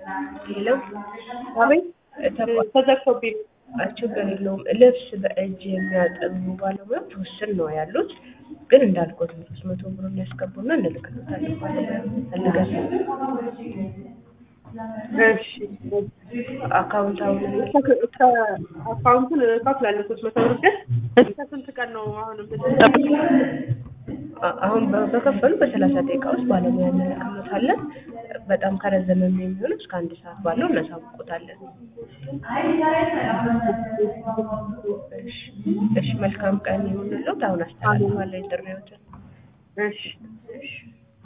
ሌላው አቤት ተዘግቶብኝ ችግር የለውም። ልብስ በእጅ የሚያጠቡ ባለሙያዎች ውስን ነው ያሉት። ግን እንዳልኩት ነው ሶስት መቶ ብሩን ያስገቡና እንልክሎታለን ባለሙያ ፈልገን እሺ አካውንት አሁን አካውንቱን እከፍላለሁ ሶስት መቶ ብር ግን እስከ ስንት ቀን ነው አሁን የምትጠብቁት? አ- አሁን በ- በከፈሉ በሰላሳ ደቂቃ ውስጥ ባለሙያ እንልክሎታለን። በጣም ከረዘመ የሚሆነው እስከ አንድ ሰዓት ባለው እናሳውቆታለን። እሺ እሺ፣ መልካም ቀን ይሁንልዎት። አሁን አስተላልፋለሁ ጥሪዎትን። እሺ እሺ